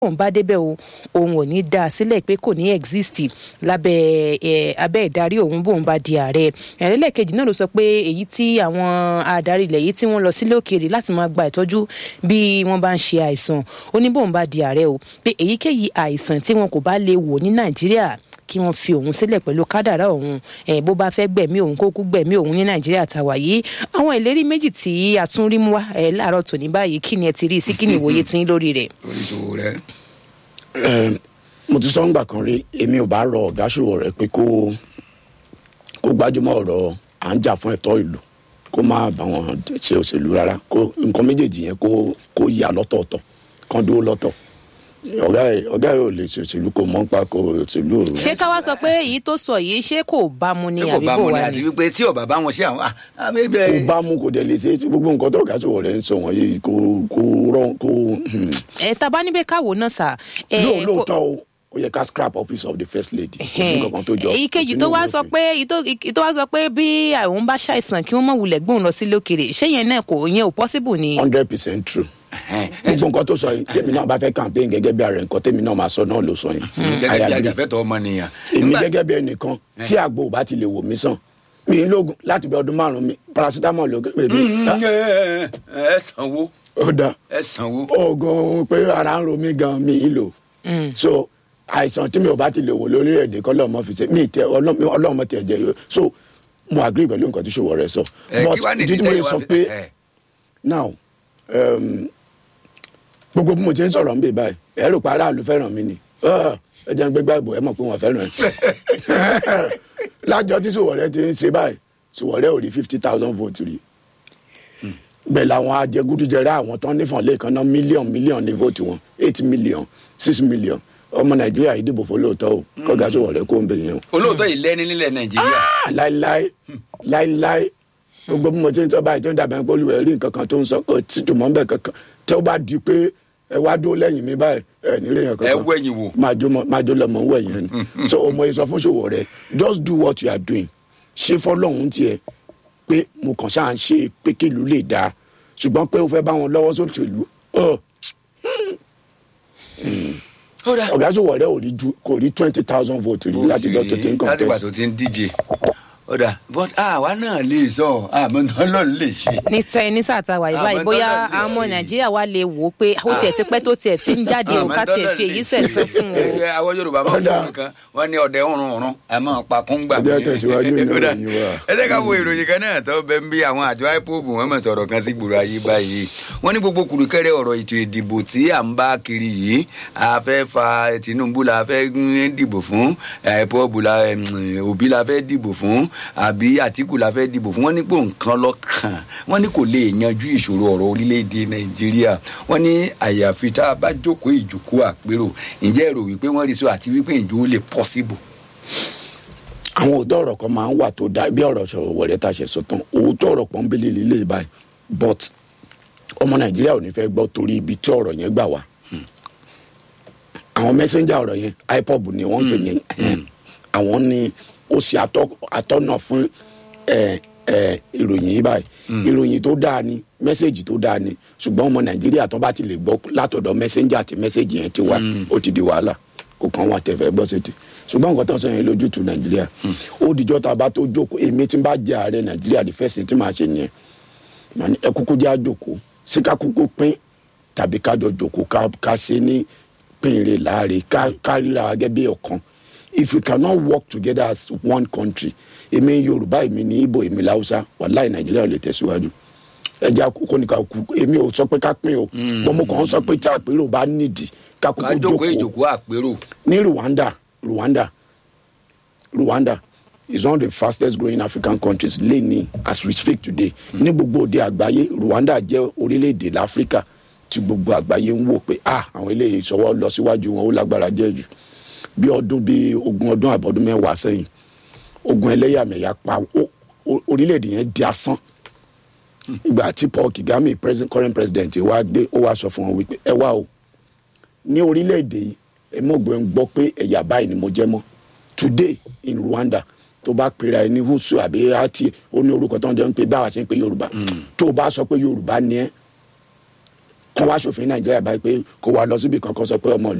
òun bá débẹ̀ o òun ò ní dá a sílẹ̀ pé kò ní exist lábẹ́ ẹ̀ abẹ́ ìdarí òun bóun bá di ààrẹ ẹlẹ́ẹ̀kejì náà ló sọ pé èyí tí àwọn adarí ilẹ̀ yìí tí wọ́n lọ sílé òkèèrè láti máa gba ìtọ́jú bí wọ́n bá ń ṣe àìsàn ó ní bóun bá di ààrẹ o pé èyíkéyìí àìsàn tí wọn kò bá lè wò ní nàìjíríà kí wọ́n fi òun sílẹ̀ pẹ̀lú kádàrá òun ẹ̀ bó bá fẹ́ gbẹ̀mí òun kó kú gbẹ̀mí òun ní nàìjíríà tàwa yìí àwọn ìlérí méjì tí a tún rí mú wá ẹ̀ láàárọ̀ tòní báyìí kí ni ẹ ti rí i sí kí ni ìwòye tí ń lórí rẹ̀. oníṣòwò rẹ. Ẹ, mo ti sọ ńgbà kan rí èmi ò bá rọ ọ̀gá ṣòwò rẹ pé kó kó gbájúmọ́ ọ̀rọ̀ à ń jà fún ẹ̀tọ́ ìlú kó má bá wọn ṣe òṣèlú rárá kó nǹkan méjèèjì yẹn kó kó yà lọ́tọ̀ọ̀tọ̀ kan dúró lọ́tọ̀ ọ̀gá ẹ̀ ọ̀gá ẹ̀ ò lè ṣe òṣèlú kò mọ́ pa kò òṣèlú ò ṣé ká wá sọ pé èyí tó sọ yìí ṣé kò bá mu ni tí kò àbí bá bò mu ni wá àti ni. wípé tí ọba bá wọn ṣe àwọn kò àbẹ̀bẹ̀. bá mú kò dẹ̀ lè ṣe gbogbo nǹkan tó ọ̀gá ṣòwò rẹ ń sọ wọ̀nyí kò kò rọ kò ẹ tá a bá níbẹ̀ káwọ́ náà sà. ẹ, lóò kò- lóòótọ́ o ó yẹ ká scrap office of the first lady kò sí nǹkan kan tó jọ èyí kejì tó wá sọ pé èyí tó- èyí tó wá sọ pé bí àwọn bá ṣàìsàn kí wọ́n mọ̀ wulẹ̀ gbóhùn lọ sí lókèrè ṣé yẹn náà kò yẹn ò possible ni. hundred percent true gbogbo nǹkan tó sọ yìí tèmi náà bá fẹ́ campaign gẹ́gẹ́ bí ààrẹ nǹkan tèmi náà máa sọ náà ló sọ yìí gẹ́gẹ́ I bí agree. ajàfẹ́tọ̀ ọmọnìyàn. èmi Nígbà- gẹ́gẹ́ bí ẹnìkan tí àgbo ò bá ti lè wò mí sàn mi ń lóògùn láti bí ọdún márùn mi paracetamol ló gbé mi Mm, ẹ ẹ sanwó ó da ẹ sanwó. oògùn pé ara ń ro mí gan mi ì lò so àìsàn tí mi ò bá ti lè wò lórílẹ̀‐èdè kọ́ lọ́mọ fi ṣe mi tẹ ọlọ́mọ ọlọ́mọ tẹ̀ jẹ́ so mo agree pẹ̀lú nǹkan tí ṣòwò rẹ sọ Ẹ, but kí wàá nìdí ìdí tí mo tẹ́yìn lè wá sọ fi- pé ẹ. now um, gbogbo bí mo ti ń sọ̀rọ̀ ń bè báyìí ẹ rò pé aráàlú fẹ́ràn mi ni Ah, ẹ jẹ́ ń gbégbá ìbò ẹ mọ̀ pé wọ́n fẹ́ràn ẹ lájọ tí Sowore ti ń ṣe báyìí Sowore ò rí fifty thousand votes rí bẹ́ẹ̀ làwọn ajẹgúdújẹrẹ àwọn tó ń nífọ̀n lẹ́ẹ̀kan náà mílíọ̀n mílíọ̀n ní vote wọn eight million six million ọmọ Nàìjíríà yìí dìbò fún lóòótọ́ o kọ́gá Sowore kó ń bẹ̀ yẹn o olóòótọ́ yìí lẹ́ni nílẹ̀ nàìjíríà. Ah, láíláí láíláí gbogbo bí mo ti ń sọ báyìí tó ń dàbẹ̀ pé olùwẹ̀ rí nǹkan kan tó ń sọ kò tí jùmọ̀ ń bẹ̀ kankan tí ó bá di pé ẹ wá dó lẹ́yìn mi báyìí ẹ nílé yẹn kankan ẹ wẹ̀yìn wò. máa jó mọ- máa jó lọmọ ń wẹ̀ yẹn ni so ọmọ yìí sọ fún Sowore just do what you are doing ṣe fọlọ́hún tiẹ̀ pé mo kàn ṣáà ń ṣe pé kílù lè dáa ṣùgbọ́n pé o fẹ́ bá wọn lọ́wọ́ sóṣèlú ọ ó dà ọ̀gá Sowore ò rí ju kò rí twenty thousand votes rí láti gbọ́ tó ti ń láti gbà contest tó ti ń díje. ó dà but àwa náà lè sọ àmọ́ náà lọ́ọ̀ lè ṣe. ní tẹ ní sàtàwà yìí báyìí Àmọ́ bóyá dọ́là lè àwọn ọmọ ṣe. nàìjíríà wa lè wò ó pé ó tiẹ̀ ti pẹ́ tó tiẹ̀ ti ń jáde o ká tiẹ̀ fi èyí sẹ̀sán fún o. Ẹ, àwọn yorùbá máa ń Ọ̀dà. fún nǹkan wọn ní ọdẹ ọrùn ọrùn a máa pa kún gbà. Ọjọ́ tẹ̀síwájú nínú Ó dà. ìròyìn wa. ẹ jẹ́ ká wo ìròyìn kan náà tó bẹ ń bí àwọn àjọ ipob wọn mọ̀ sọ̀rọ̀ kan sí gbòòrò ayé báyìí wọ́n ní gbogbo kùrùkẹ́rẹ́ ọ̀rọ̀ ètò ìdìbò tí à ń bá kiri yìí a fẹ́ fa tinubu la fẹ́ ń dìbò fún ipob la em, òbí la fẹ́ dìbò fún àbí àtìkù la fẹ́ dìbò fún wọ́n ní pò nǹkan lọ́kàn wọ́n ní kò lè yanjú ìṣòro ọ̀rọ̀ orílẹ̀-èdè nàìjíríà wọ́n ní àyàfi tá a bá jókòó ìjókòó àpérò ǹjẹ́ èrò wípé wọ́n rí so àti wípé ìjó lè possible àwọn òótọ́ ọ̀rọ̀ kan máa ń wà tó dá bí ọ̀rọ̀ Sowore tá a ṣe sọ tán òótọ́ ọ̀rọ̀ pọ́nbélé lílé báyìí but ọmọ nàìjíríà ò ní fẹ́ gbọ́ torí ibi tí ọ̀rọ̀ yẹn gbà wá àwọn mẹ́sẹ́njà ọ̀rọ̀ yẹn ipob ni wọ́n ń pè ní àwọn ni ó ṣe atọ́- atọ́nà fún ẹ, ẹ, ìròyìn yìí báyìí ìròyìn tó dáa ni mẹ́sẹ̀gì tó dáa ni ṣùgbọ́n ọmọ nàìjíríà tó bá ti lè gbọ́ látọ̀dọ̀ mẹ́sẹ́njà àti mẹ́sẹ̀gì yẹn ti wá ó ti di wàhálà kò kàn wọ́n àtẹ̀fẹ́ gbọ́ sétí ṣùgbọ́n nǹkan tó ń sọ yẹn lójútu nàìjíríà ó dijọ́ tá a bá tó jókòó èmi tí n bá jẹ ààrẹ nàìjíríà the first thing tí màá ṣe nìyẹn màá ní ẹ kúkú jẹ́ àjòkó sí ká kúkú pín tàbí ká jọ jòkó ká ká ṣe ní pínre láàre ká ká ríra wa gẹ́gẹ́ bí ọ̀kan if we cannot work together as one country èmi yorùbá èmi ní ibo èmi láwùsá wàláì nàìjíríà ò lè tẹ̀síwájú ẹja kókó ní ká kú èmi ò sọ pé ká pín o bọ́n mo kàn ń sọ pé tí àpérò bá nídìí ká ká kúkú jókòó jókòó ìjókòó àpérò ní rwanda rwanda rwanda is one of the fastest growing african countries lẹ́ni as we speak today ní gbogbo òde àgbáyé rwanda jẹ́ orílẹ̀-èdè láfíríkà tí gbogbo àgbáyé ń wò pé ah àwọn eléyìí ìṣọwọ́ lọ síwájú wọn ó lágbára jẹ́ jù bí ọdún bí ogún ọdún àbọ̀dún mẹ́wàá sẹ́yìn ogun ẹlẹ́yàmẹ̀yà pa ó- ó- orílẹ̀-èdè yẹn di asán ìgbà tí paul kigame president, current president wá dé ó wá sọ fún wọn wípé ẹ wá o ní orílẹ̀-èdè yìí ẹ mọ̀gbọ́n ń gbọ́ pé ẹ̀yà báyìí ni mo jẹ́ mọ́ today in rwanda tó bá pera ẹ ní husu àbí ati ó ní orúkọ tó ń jẹ́ ń pè báwa ṣe ń pè yorùbá tó o bá sọ pé yorùbá ni ẹ kán wá ṣòfin nàìjíríà báyìí pé kó wá lọ síbi kankan sọ pé ọmọ